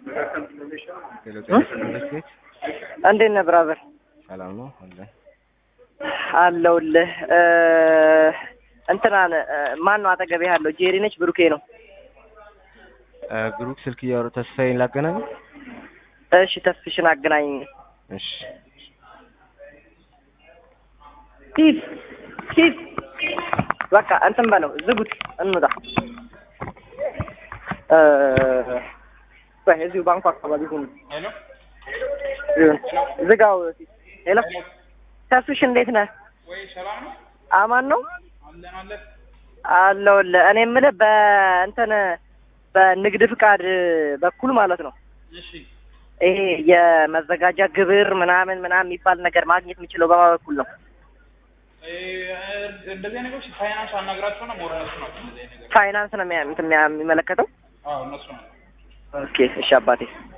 እንዴት ነህ ብራዘር? ሰላም ነው አለ አለሁልህ። እንትናን ማን ነው አጠገቤ ያለው? ጄሪ ነች ብሩኬ ነው? ብሩክ ስልክ እያወሩ ተስፋዬን ላገናኝ። እሺ ተስፍሽን አገናኝ። እሺ ሂድ ሂድ። በቃ እንትን በለው ዝጉት፣ እንውጣ። ቆይ እዚሁ ባንኩ አካባቢ ሁኑ። ዝጋው። ሄሎ ተስፍሽ እንዴት ነህ? ወይ ሰላም ነው አማን ነው አለን አለን። አለሁልህ። እኔ የምልህ በእንትን በንግድ ፍቃድ በኩል ማለት ነው እሺ ይሄ የመዘጋጃ ግብር ምናምን ምናምን የሚባል ነገር ማግኘት የምችለው በማ በኩል ነው? እ፣ እንደዚህ ነገሮች ፋይናንስ አናግራቸው ነው ሞር እነሱ ናቸው እንደዚህ አይነት ነገር። ፋይናንስ ነው የሚያ- እንትን የሚያ- የሚመለከተው? አዎ እነሱ ነው። ኦኬ እሺ አባቴ